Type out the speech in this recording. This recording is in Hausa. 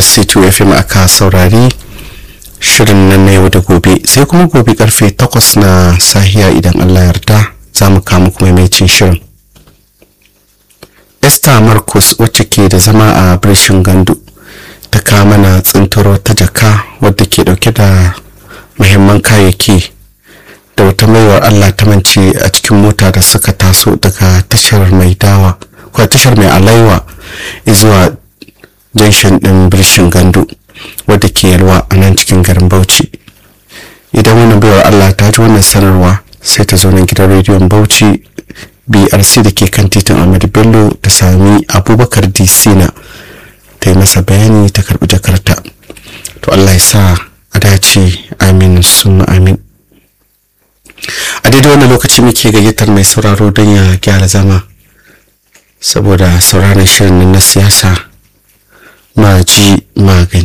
brc2 fm aka saurari shirin nan na yau da gobe sai kuma gobe karfe 8 na sahiya idan allah yarda za mu kama kuma mai shirin esther marcus wacce ke da zama a birshin gandu ta kama na tsintaro ta jaka wadda ke dauke da muhimman kayayyaki da wata maiwar allah ta mance a cikin mota da suka taso daga tashar mai dawa ko tashar mai alaiwa zuwa janshin din birshin gandu wadda ke yalwa a nan cikin garin bauchi idan wannan baiwar allah ta ji wannan sanarwa sai ta zo nan gidan rediyon bauchi brc da ke kan titin ahmadu bello ta sami abubakar disina ta yi masa bayani ta karbi jakarta to allah ya sa a dace amin sun amin a daidai wannan lokaci muke gayyatar mai sauraro don ya gyara zama saboda sauraron shirin na siyasa ma ji magani